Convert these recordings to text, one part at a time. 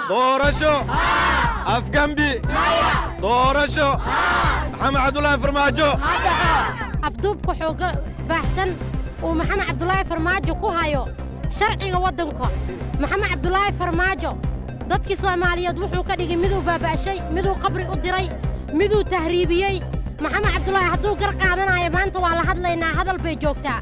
doorasho afgambi doorasho maxamed cabdulaahi farmaajo afduubka xooga baaxsan uu maxamed cabdulaahi farmaajo ku hayo sharciga waddanka maxamed cabdulaahi farmaajo dadkii soomaaliyeed wuxuu ka dhigay miduu baaba'shay miduu qabri u diray miduu tahriibiyey maxamed cabdulaahi hadduu gar qaadanayo maanta waa la hadlaynaa hadal bay joogtaa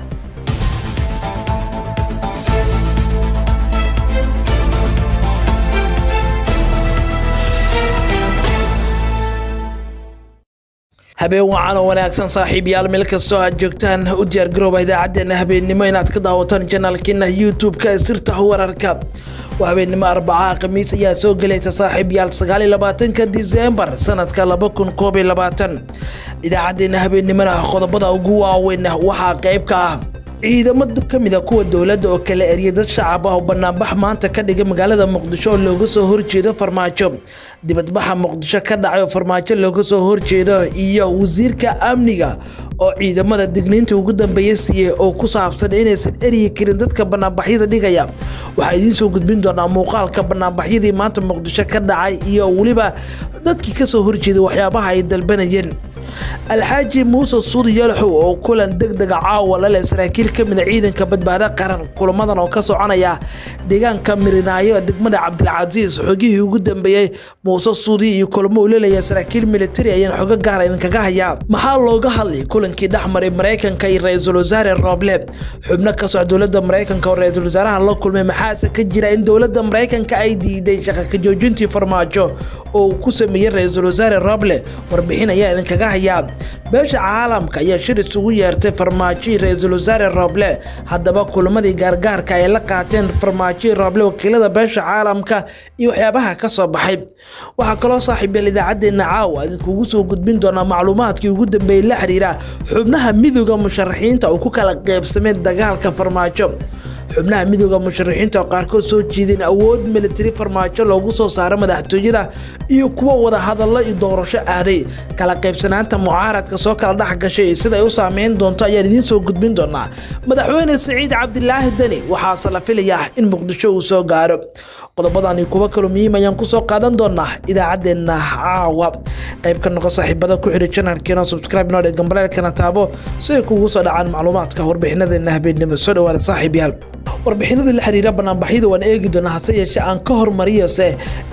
habeen wacan oo wanaagsan saaxiibayaal meel kastoo aad joogtaan u diyaargarooba idaacaddeenna habeennimo inaad ka daawataan janaalkeena youtube-ka ee sirta wararka waa habeennimo arbacaha khamiis ayaa soo gelaysa saaxiibayaal sagaaliyo labaatanka diseembar sanadka laba kun koob iyo labaatan idaacaddeenna habeennimona qodobada ugu waaweyn waxaa qayb ka ah ciidamo ka mid a kuwa dowladda oo kala eriyay dad shacab ah oo banaanbax maanta ka dhigay magaalada muqdisho oo looga soo horjeedo farmaajo dibadbaxa muqdisho ka dhacay oo farmaajo looga soo horjeedo iyo wasiirka amniga oo ciidamada digniinta ugu dambeeya siiyey oo ku saabsan inaysan eryi karin dadka banaanbaxyada dhigaya waxaa idiin soo gudbin doonaa muuqaalka banaanbaxyadii maanta muqdisho ka dhacay iyo weliba dadkii kasoo horjeeday waxyaabaha ay dalbanayeen alxaaji muuse suudi yalaxow oo kulan deg dega caawa la leh saraakiil ka mida ciidanka badbaado qaran kulamadan oo ka soconaya deegaanka mirinaayo degmada cabdilcasiis xogihii ugu dambeeyey muuse suudi iyo kulamo uu leleeya saraakiil militari ayaan xogo gaara idinkaga hayaa maxaa looga hadlay kulankii dhexmaray maraykanka iyo ra-iisul wasaare rooble xubno ka soc dowladda maraykanka oo ra-iisul wasaaraha la kulmay maxaase ka jira in dowladda maraykanka ay diiday shaqa ka joojintii farmaajo oo uu ku sameeyey ra-iisul wasaare rooble warbixin ayaa idinkaga hayaa beesha caalamka ayaa shir isugu yeertay farmaajo iyo ra-iisul wasaare rooble haddaba kulamadii gaargaarka ay la qaateen farmaajo iyo rooble wakiilada beesha caalamka iyo waxyaabaha ka soo baxay waxaa kaloo saaxiibyal idaacaddeenna caawa idinkugu soo gudbin doonaa macluumaadkii ugu dambeeyey la xiriira xubnaha midooda musharaxiinta uu ku kala qeybsamay dagaalka farmaajo xubnaha midooda musharaxiinta oo qaarkood soo jiideen awood militari farmaajo loogu soo saaro madaxtooyada iyo kuwa wada hadallo iyo doorasho aaday kala qaybsanaanta mucaaradka soo kala dhex gashay iyo sida ay u saameyn doonto ayaan idiin soo gudbin doonaa madaxweyne siciid cabdilaahi deni waxaase la filayaa in muqdisho uu soo gaaro qodobadani kuwa kaloo muhiim ayaan kusoo qaadan doonaa idaacaddeenna caawa qayb ka noqo saaxiibada ku xidhi janalkeena subscribe noo dheg gambaleelkana taabo si ay kugu soo dhacaan macluumaadka warbixinadeena habeennimo soo dhawaada saaxiibyaal warbixinada la xiriira banaanbaxyada waan eegi doonaa hase yeeshee aan ka hormariyose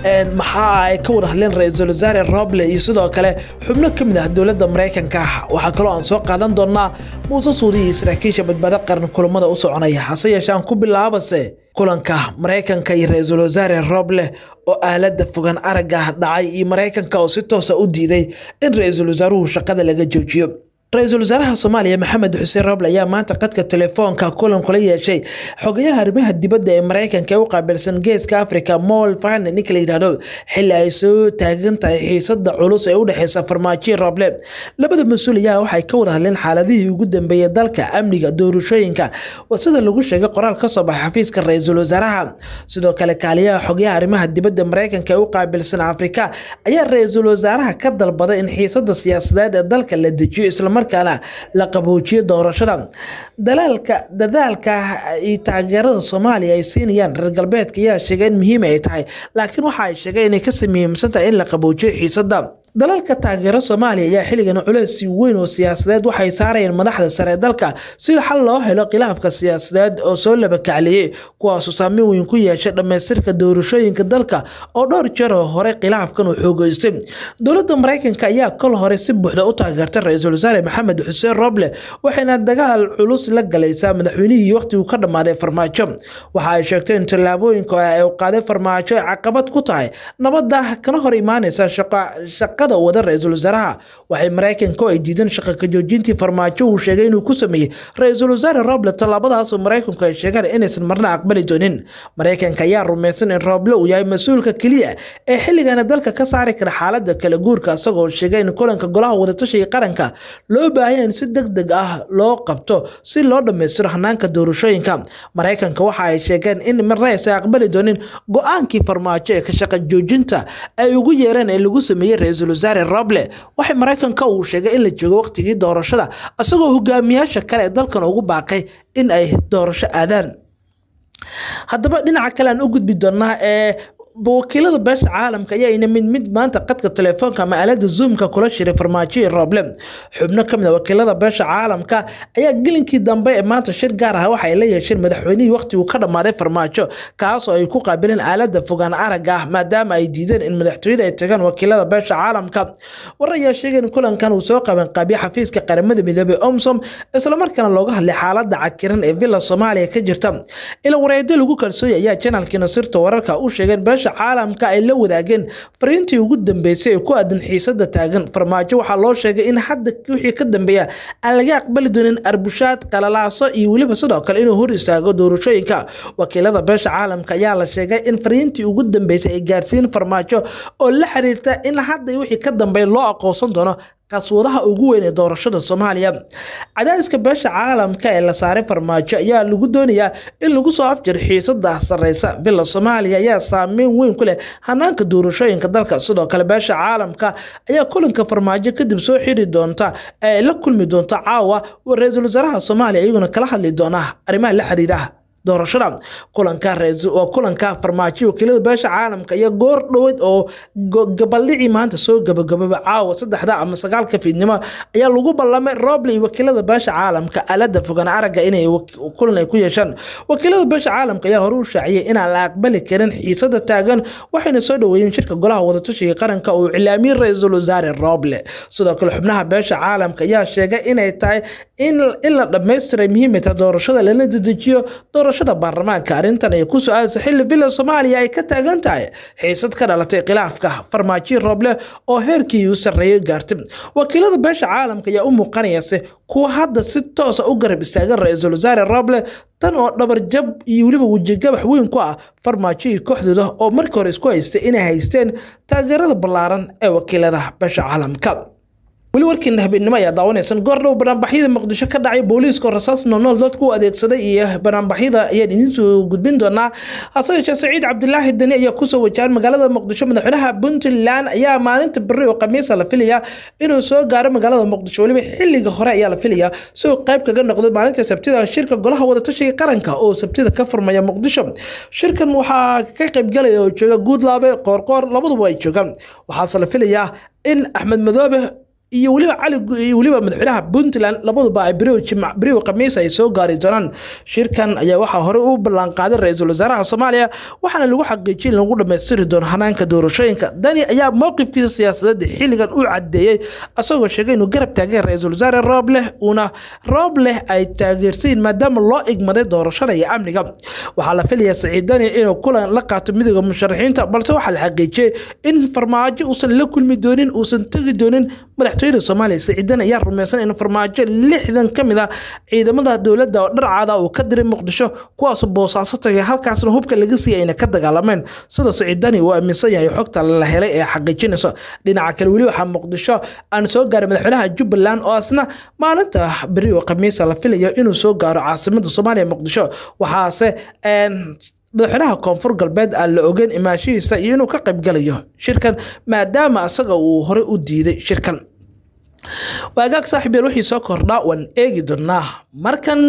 maxaa ay ka wada hadleen ra-iisul wasaare roble iyo sidoo kale xubno ka mid ah dowladda maraykanka waxaa kaloo aan soo qaadan doonaa muuse suudi iyo saraakiisha badbaado qaran kulamada u soconaya hase yeeshee aan ku bilaabase kulanka maraykanka iyo ra-iisul wasaare roble oo aalada fogaan aragga dhacay iyo maraykanka oo si toosa u diiday in ra-iisul wasaaruhu shaqada laga joojiyo ra-iisul wasaaraha soomaaliya maxamed xuseen roble ayaa maanta qadka telefoonka kulan kula yeeshay xogayaha arrimaha dibadda ee maraykanka ee u qaabilsan geeska africa mol fane ninka la yidhaahdo xilli ay soo taagan tahay xiisada culus ee u dhexeysa farmaajo roble labada mas-uul ayaa waxay ka wada hadleen xaaladihii ugu dambeeyey dalka amniga doorashooyinka waa sida lagu sheegay qoraal ka soo baxay xafiiska ra-iisul wasaaraha sidoo kale kaaliyaha xogayaha arrimaha dibadda maraykanka ee u qaabilsan afrika ayaa ra-iisul wasaaraha ka dalbaday in xiisada siyaasadeed ee dalka la dejiyo islamar markaana la qaboojiyo doorashada dalaalka dadaalka iyo taageerada soomaaliya ay siinayaan reer galbeedka ayaa sheegay in muhiim ay tahay laakiin waxa ay sheegay inay kasii muhiimsan tahay in la qaboojiyo xiisada dalalka taageero soomaaliya ayaa xilligan culeys weyn oo siyaasadeed waxay saarayeen madaxda sare ee dalka si xal loo helo khilaafka siyaasadeed oo soo labakacliyey kuwaasoo saameyn weyn ku yeeshay dhammaystirka doorashooyinka dalka oo dhowr jeer oo hore khilaafkan uu xoogeystay dowladda maraykanka ayaa kol hore si buuxda u taageertay ra-iisul wasaare maxamed xuseen roble waxayna dagaal culus la galaysaa madaxweynihii waqhtiguu ka dhammaaday farmaajo waxa ay sheegtay in tallaabooyinka ay qaaday farmaajo ay caqabad ku tahay nabadda kana hor imaaneysa shaqada wada ra-iisul wasaaraha waxay maraykanka ay diideen shaqa ka joojintii farmaajo uu sheegay inuu ku sameeyey ra-iisul wasaare roble tallaabadaasoo maraykanku ay sheegaan inaysan marna aqbali doonin maraykanka ayaa rumaysan in roble uu yahay mas-uulka keliya ee xilligana dalka ka saari kara xaalada kala guurka isagoo sheegay in kulanka golaha wadatashiga qaranka loo baahanya in si deg deg ah loo qabto si loo dhammaystiro hanaanka doorashooyinka maraykanka waxa ay sheegeen in marna aysan aqbali doonin go-aankii farmaajo ee ka shaqa joojinta ay ugu yeereen ee lagu sameeyey ra-iisul wasaare roble waxay maraykanka uu sheegay in la joogo waqtigii doorashada isagoo hogaamiyaasha kale ee dalkan ugu baaqay in ay doorasho aadaan haddaba dhinaca kale aan u gudbi doonaa ee wakiilada beesha caalamka ayaana mid mid maanta qadka telefoonka ama aalada zoomka kula shiray farmaajo iyo rooble xubno kamid a wakiilada beesha caalamka ayaa gelinkii dambe ee maanta shir gaar ah waxa ay la yeesheen madaxweynihii waqtiguu ka dhammaaday farmaajo kaasoo ay ku qaabileen aalada fogaan aragga ah maadaama ay diideen in madaxtooyada ay tagaan wakiilada beesha caalamka war ayaa sheegay in kulankan uu soo qaban qaabiye xafiiska qaramada midoobey omsom islamarkaana looga hadlay xaalada cakiran ee villa soomaaliya ka jirta ila wareedo lagu kalsooyay ayaa janaalkii nasirta wararka u sheegeen beesha caalamka ay la wadaageen fariintii ugu dambeysay ee ku aadan xiisada taagan farmaajo waxaa loo sheegay in hadda wixii ka dambeeya aan laga aqbali doonin arbushaad qalalaaso iyo weliba sidoo kale inuu hor istaago doorashooyinka wakiilada beesha caalamka ayaa la sheegay in fariintii ugu dambeysay ay gaarsiin farmaajo oo la xiriirta in hadda wixii ka dambeeya loo aqoonsan doono qaswadaha ugu weyn ee doorashada soomaaliya cadaadiska beesha caalamka ee la saaray farmaajo ayaa lagu doonayaa in lagu soo afjir xiisada sareysa villa soomaaliya ayaa saameyn weyn ku leh hanaanka doorashooyinka dalka sidoo kale beesha caalamka ayaa kulanka farmaajo kadib soo xiri doonta ee la kulmi doonta caawa ra-iisul wasaaraha soomaaliya iyaguna kala hadli doona arrimaha la xiriira doorashada kulanka waa kulanka farmaajo wakiilada beesha caalamka iyo goor dhoweyd oo gabaldhicii maanta soo gabagababa caawa saddexda ama sagaalka fiidnimo ayaa lagu ballamay roble iyo wakiilada beesha caalamka alada fogaan aragga inay kulan ay ku yeeshaan wakiilada beesha caalamka ayaa hore u shaaciyay inaan la aqbali karin xiisada taagan waxayna soo dhaweeyeen shirka golaha wadatashiga qaranka uu cilaamiyey ra-iisul wasaare roble sidoo kale xubnaha beesha caalamka ayaa sheegay inay tahay in la dhammaystiray muhiimata doorashada lana dedejiyo doorashada baarlamaanka arrintan ay ku so-aasa xilli villa soomaaliya ay ka taagan tahay xiisad ka dhalatay khilaafka farmaajo roble oo heerkii u sarreeyay gaartay wakiilada beesha caalamka ayaa u muuqanayase kuwa hadda si toosa u garab istaagan ra-iisul wasaare roble tan oo dhabarjab iyo weliba wejigabax weyn ku ah farmaajo iyo kooxdooda oo markii hore isku haystay inay haysteen taageerada ballaaran ee wakiilada beesha caalamka weli warkiina habeenimo ayaa daawanaysan goor dhow banaanbaxyada muqdisho ka dhacay booliiska oo rasaas noolnool dadku u adeegsaday iyo banaanbaxyada ayaan idiinsoo gudbin doonaa hase yeeshee saciid cabdilaahi dani ayaa kusoo wajahan magaalada muqdisho madaxweynaha puntland ayaa maalinta beri oo khamiisa la filaya inuu soo gaaro magaalada muqdisho weliba xiliga hore ayaa la filaya si uu qayb kaga noqdo maalinta sabtida shirka golaha wadatashiga qaranka oo sabtida ka furmaya muqdisho shirkan waxaa ka qaybgalaya oo jooga guudlaabe qoorqoor labaduba ay joogaan waxaase la filayaa in axmed madoobe iyo weliba cali iyo weliba madaxweynaha puntland labaduba ay beriw khamiis ay soo gaari doonaan shirkan ayaa waxaa horey u ballanqaaday ra-iisul wasaaraha soomaaliya waxaana lagu xaqiijiyay in lagu dhammaystiri doono hanaanka doorashooyinka dani ayaa mowqifkiisa siyaasadeed xilligan u cadeeyey asagoo sheegay inuu garab taagay ra-iisul wasaare roobleh uuna roobleh ay taageersayin maadaama loo igmaday doorashada iyo amniga waxaa la filayaa saciid dani inuu kulan la qaato midooda musharaxiinta balse waxaa la xaqiijiyey in farmaajo uusan la kulmi doonin uusan tegi doonin madax soomaaliya siciidan ayaa rumaysan in farmaajo lixdan ka mid ah ciidamada dowladda oo dharcaada uu ka diray muqdisho kuwaasoo boosaaso tagay halkaasna hubka laga siiyay ayna ka dagaalameen sida siciidani uu aaminsan yahay xogta la helay ee xaqiijinayso dhinaca kale weli waxaa muqdisho aan soo gaaray madaxweynaha jubbaland oo asna maalinta beri oo khamiisa la filayo inuu soo gaaro caasimada soomaaliya muqdisho waxaase madaxweynaha koonfur galbeed aan la ogeyn imaashihiisa iyo inuu ka qaybgalayo shirkan maadaama asaga uu horey u diiday shirkan waagaag saaxiib yeel wixii soo kordhaa waan eegi doonaa markan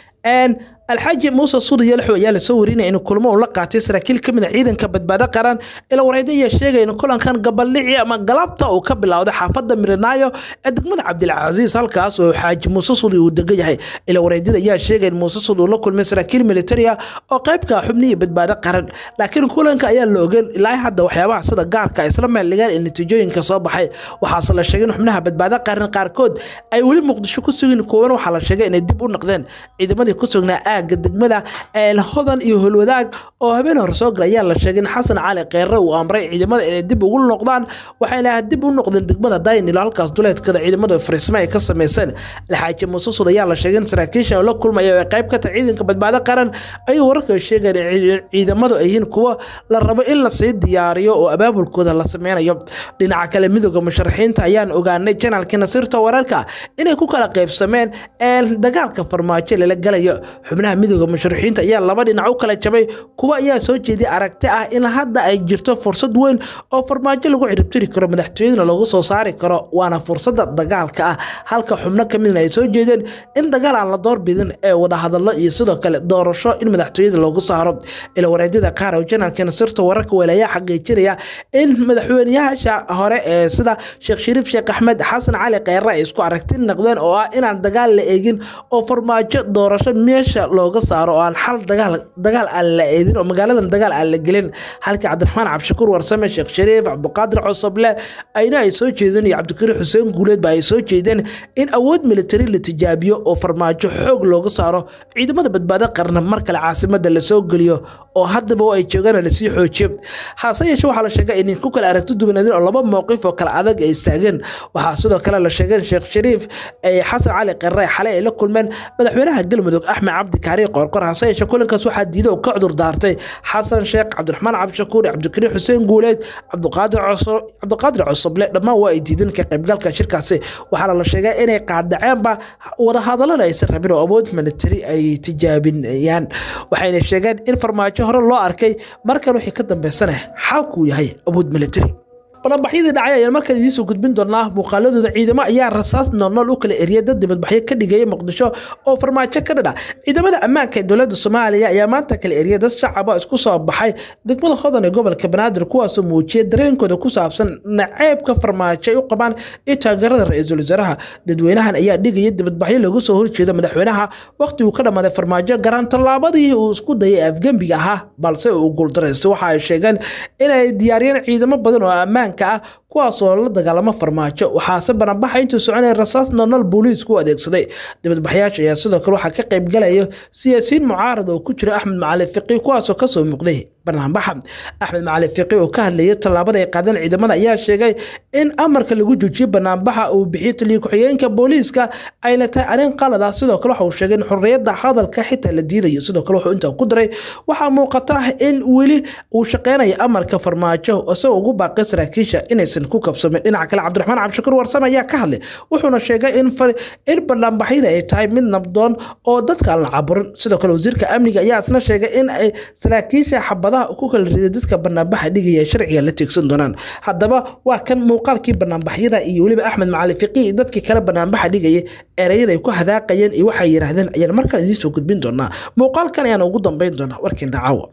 alxaaji muuse suudi yalxo ayaa lasoo warinaya in kulmo uu la qaatay saraakiil ka mid a ciidanka badbaado qaran ila wareydo ayaa sheegaya in kulankan gabaldhici ama galabta uu ka bilowday xaafadda mirinaayo ee degmada cabdilcasiis halkaas oo xaaji muuse suudi uu degan yahay ila wareydada ayaa sheegaya in muuse suudi uu la kulmay saraakiil militaria oo qaybka xubnihi badbaado qaran laakiin kulanka ayaa la ogeyn ilaa hadda waxyaabaha sida gaarka isla meeldhigaan ee natiijooyinka soo baxay waxaase la sheegay in xubnaha badbaado qaran qaarkood ay weli muqdisho ku sugin kuwan waxaa la sheegay inay dib u noqdeen ciidamadii ku sugnaa aaga degmada hodan iyo holwadaag oo habeen hore soo gala ayaa la sheegay in xasan cali kheyre uu amray ciidamada inay dib ugu noqdaan waxayna dib u noqdeen degmada daynilo halkaas duleedkada ciidamada fariismo ay ka sameyseen alxaaji muuse sud ayaa la sheegay in saraakiishan la kulmaya oo ay qayb ka tahay ciidanka badbaado qaran ayuu wararka sheegeen in ciidamadu ay yihiin kuwo la rabo in lasii diyaariyo oo abaabulkooda la sameynayo dhinaca kale midooda musharaxiinta ayaan ogaanay janaalkii nasiirta wararka inay ku kala qaybsameen dagaalka farmaajo lala galayo xubnaha xubnaha midooda musharaxiinta ayaa laba dhinac u kala jabay kuwa ayaa soo jeeday aragti ah in hadda ay jirto fursad weyn oo farmaajo lagu ciribtiri karo madaxtooyadana lagu soo saari karo waana fursada dagaalka ah halka xubno ka midna ay soo jeedeen in dagaal aan la doorbidin ee wadahadalo iyo sidoo kale doorasho in madaxtooyada loogu saaro ila wareedyada qaar oo janaalka nasirta wararka walaaya xaqiijinaya in madaxweynayaasha hore ee sida sheekh shariif sheekh axmed xasan cali kheyre ay isku aragti noqdeen oo ah inaan dagaal la eegin oo farmaajo doorasho meesha looga saaro oo aan xal dagaal dagaal aan la eedin oo magaaladan dagaal aan la gelin halka cabdiraxmaan cabdishakuur warsame sheekh shariif cabdiqaadir cosoble ayna ay soo jeedeen iyo cabdikariim xuseen guuleed ba ay soo jeedeen in awood militari la tijaabiyo oo farmaajo xoog looga saaro ciidamada badbaado qarna mar kale caasimada lasoo geliyo oo haddaba ay joogaan lasii xoojiyo hase yeeshee waxaa la sheegay in ku kale aragti duwanadeen oo laba mowqif oo kale adag ay istaageen waxaa sidoo kale la sheegay in sheekh shariif ee xasan cali kheyre xalay ay la kulmeen madaxweynaha galmudug axmed cabdi kaari qoorqor hase yeeshee kulankaas waxaa diiday oo ka cudur daartay xasan sheekh cabdiraxmaan cabdishakuur cabdikariim xuseen guuleed cabdiqaadir cabdiqaadir cosoble dhammaan waa ay diideen ka qaybgalka shirkaasi waxaana la sheegay inay qaadaceenba wadahadalada aysan rabin oo awood militari ay tijaabinayaan waxayna sheegeen in farmaajo hore loo arkay markan wixii ka dambeysana xalkuu yahay awood militari banaanbaxyadii dhacay ayaan markaan idiinsoo gudbin doonaa muuqaaladooda ciidamo ayaa rasaas noolnool u kala eriyay dad dibadbaxyo ka dhigaya muqdisho oo farmaajo ka dhadha ciidamada ammaanka ee dowladda soomaaliya ayaa maanta kala eriyay dad shacaba isku soo baxay degmada hodan ee gobolka banaadir kuwaasoo muujiyay dareenkooda ku saabsan naceebka farmaajo ay u qabaan iyo taageerada ra-iisul wasaaraha dadweynahan ayaa dhigaya dibadbaxyo lagu soo horjeedo madaxweynaha waqti uu ka dhammaaday farmaajo garaan tallaabadii uu isku dayay afgembiga ahaa balse uu guuldareystay waxa ay sheegeen inay diyaariyeen ciidamo badan oo ammaan kuwaasoo la dagaalamo farmaajo waxaase banaanbaxa intuu soconaya rasaas noolnool booliisku u adeegsaday dibadbaxyaasha ayaa sidoo kale waxaa ka qayb galaya siyaasiyiin mucaarad oo ku jira axmed macali fiqi kuwaasoo kasoo muuqday banaanbaxa axmed macali fiqi oo ka hadlayay tallaabada ay qaadeen ciidamada ayaa sheegay in amarka lagu joojiyey banaanbaxa uu bixiyey taliya ku-xigeenka booliiska ayna tahay arrin qalad ah sidoo kale waxa uu sheegay in xorriyadda hadalka xitaa la diidayo sidoo kale wuxuu intaa ku daray waxaa muuqata in weli uu shaqeynayo amarka farmaajo isagoo ugu baaqay saraakiisha inaysan ku kabsamin dhinaca kale cabdiraxmaan cabdishakuur warsame ayaa ka hadlay wuxuuna sheegay in in banaanbaxyada ay tahay mid nabdoon oo dadka aan la caburin sidoo kale wasiirka amniga ayaa isna sheegay in ay saraakiisha xabadaha ku kala riday dadka banaanbaxa dhigaya sharciga la teegsan doonaan haddaba waa kan muuqaalkii banaanbaxyada iyo weliba axmed macali fiqi iyo dadkii kale banaanbaxa dhigaya ereyada ay ku hadaaqayeen iyo waxay yidhaahdeen ayaan markaan idiin soo gudbin doonaa muuqaalkan ayaan ugu dambeyn doonaa warkiin dhacaawa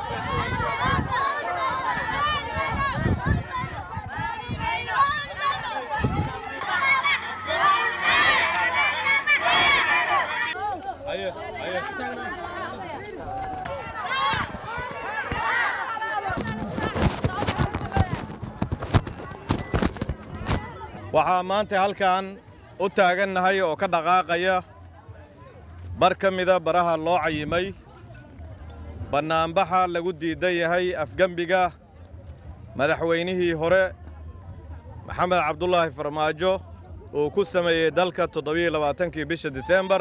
waxaa maanta halkan u taagannahay oo ka dhaqaaqaya bar ka mida baraha loo cayimay bannaanbaxa lagu diidan yahay afgembiga madaxweynihii hore maxamed cabdulaahi farmaajo uu ku sameeyey dalka toddobiyo labaatankii bisha diseembar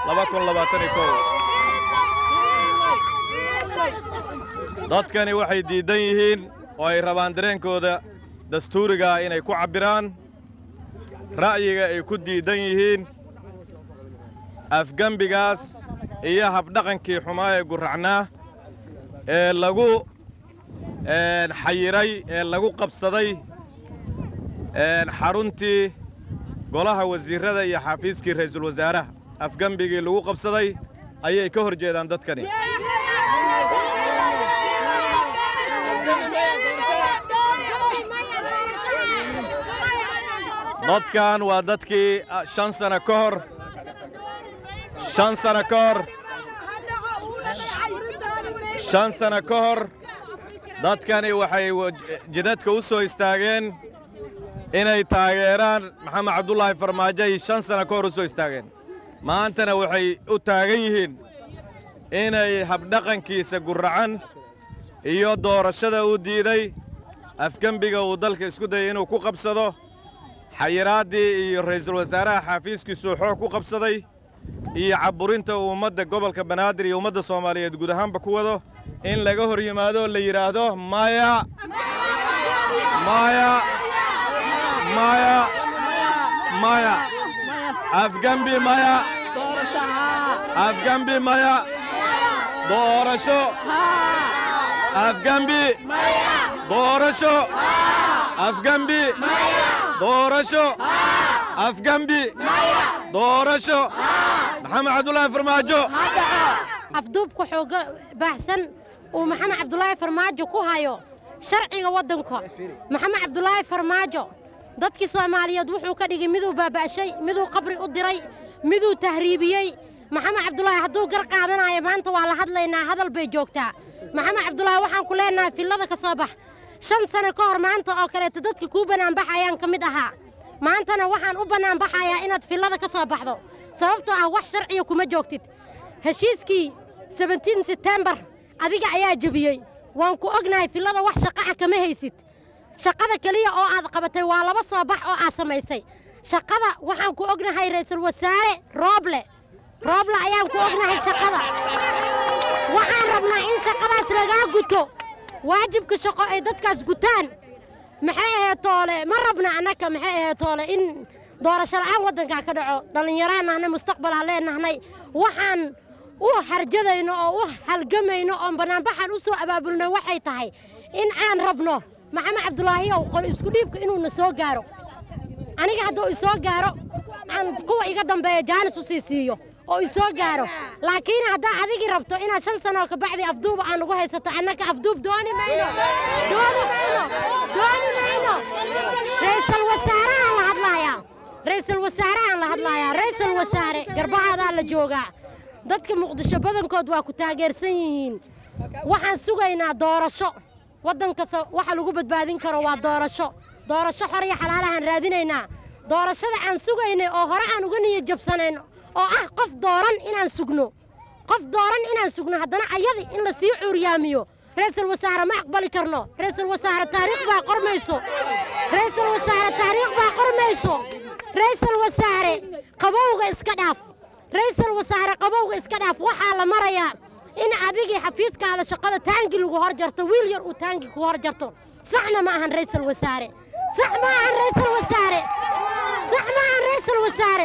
dadkani waxay diiddan yihiin oo ay rabaan dareenkooda dastuurigaa inay ku cabbiraan ra'yiga ay ku diiddan yihiin afgembigaas iyo habdhaqankii xumaa ee gurracnaa ee lagu xayiray ee lagu qabsaday xaruntii golaha wasiirrada iyo xafiiskii ra'iisul wasaaraha afgembigii lagu qabsaday ayay ka hor jeedaan dadkani dadkan waa dadkii shan sano ka hor shan sano ka hor shan sano ka hor dadkani waxay jidadka u soo istaageen inay taageeraan maxamed cabdulaahi farmaajo ay shan sano ka hor u soo istaageen maantana waxay u taagan yihiin inay habdhaqankiisa gurracan iyo doorashada u diiday afgembiga uu dalka isku dayay inuu ku qabsado xayiraaddii iyo ra'iisul wasaaraha xaafiiskiisuu xoog ku qabsaday iyo cabburinta uu ummadda gobolka banaadir iyo ummadda soomaaliyeed guud ahaanba ku wado in laga hor yimaado la yidhaahdo maya maya maya maya afgembi maya afgembi maya doorasho afgambi doorasho afgambi doorasho afgambi doorasho maxamed cabdulaahi farmaajo afduubka xooga baahsan uu maxamed cabdulaahi farmaajo ku hayo sharciga waddanka maxamed cabdulaahi farmaajo dadkii soomaaliyeed wuxuu ka dhigay miduu baaba'shay miduu qabri u diray miduu tahriibiyey maxamed cabdulaahi hadduu gar qaadanayo maanta waa la hadlaynaa hadal bay joogtaa maxamed cabdulaahi waxaan ku leenahay fillada ka soo bax shan sano ka hor maanta oo kaleeto dadka kuu bannaanbaxayaan ka mid ahaa maantana waxaan u bannaanbaxayaa inaad fillada ka soo baxdo sababtoo ah wax sharciya kuma joogtid heshiiskii sebentiin setembar adiga ayaa jebiyey waan ku ognahay fillada wax shaqa'a kama haysid shaqada keliya oo aad qabatay waa laba soo bax oo aad samaysay shaqada waxaan ku ognahay ra'iisul wasaare rooble rooble ayaan ku ognahay shaqada waxaan rabnaa in shaqadaas lagaa guto waajibka shaqo ay dadkaas gutaan maxay ahayd toole ma rabna annaka maxay ahayd toole in doorasho la'aan waddankaa ka dhaco dhallinyaraan nahnay mustaqbalaa leenahnay waxaan u harjadayno oo u halgamayno oon bannaanbaxaan u soo abaabulnay waxay tahay in aan rabno maxamed cabdulaahiyow qol isku dhiibka inuuna soo gaaro aniga hadduu isoo gaaro aan kuwa iga dambeeya jaanis u sii siiyo oo isoo gaaro laakiin haddaa adigii rabto inaad shan sanoo ka bacdi afduuba aan ugu haysato annaka afduub dooni mayno dooni mayno dooni mayno ra'iisul wasaarahaan la hadlaayaa ra'iisul wasaarahaan la hadlaayaa ra'iisul wasaare garbahaadaa la joogaa dadka muqdisho badankood waa ku taageersan yihiin waxaan sugaynaa doorasho waddan kasta waxa lagu badbaadin karo waa doorasho doorasho xor iyo xalaalahaan raadinaynaa doorashada aan sugaynay oo hore aan uga niyad jabsanayn oo ah qof dooran inaan sugno qof dooran inaan sugno haddana ayadi in la sii cuuryaamiyo ra'iisul wasaare ma aqbali karno ra'iisul wasaare taariikh baa qormayso ra'iisul wasaare taariikh baa qormayso ra'iisul wasaare qabowga iska dhaaf ra'iisul wasaare qabowga iska dhaaf waxaa la marayaa in adigii xafiiskaada shaqada taangi lagu hor jarto wiil yar uu taangi ku hor jarto saxna ma ahan ra'iisul wasaare sax ma ahan ra'iisul wasaare sax ma ahan ra'iisul wasaare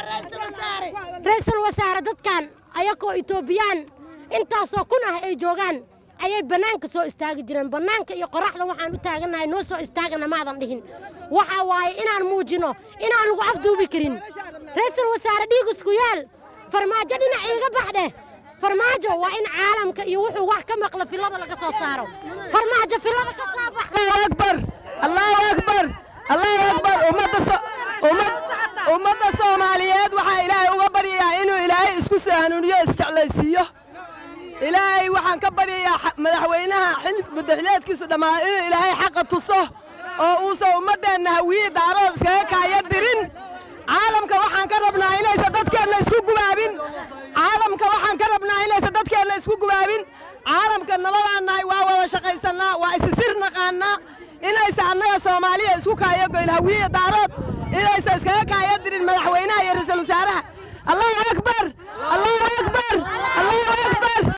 ra'iisul wasaare dadkan ayagoo etoobiyaan intaasoo kun ah ay joogaan ayay bannaanka soo istaagi jireen bannaanka iyo qoraxda waxaan u taagannahay noo soo istaagana maadan dhihin waxa waaye inaan muujino inaan lagu afduubi karin ra'iisul wasaare dhiig isku yaal farmaajo dhinac iiga baxdheh farmaajo waa in caalamka iyo wuxuu wax ka maqla fillada laga soo saaro farmaajo fillada ka soo bax allahu akbar allahu akbar allahu akbar ummadda so- ummad- ummadda soomaaliyeed waxaa ilaahay uga baryayaa inuu ilaahay isku soo hanuuniyo isjeclaysiiyo ilaahay waxaan ka baryayaa xa- madaxweynaha xil mudaxileedkiisu dhammaa inuu ilaahay xaqa tuso oo uusan ummaddeenna hawiye daarood iskaga kaaya dirin caalamka waxaan ka rabnaa inaysan dadkeenna isku gubaabin caalamka waxaan ka rabnaa inaysan dadkeenna isku gubaabin caalamka nabadaan nahay waa wada shaqaysannaa waa isisir naqaannaa inaysan annaga soomaaliya isku kaayo goyn hawiye daarood inaysan iskaga kaaya dirin madaxweynaha iyo ra'iisul wasaaraha allahu akbar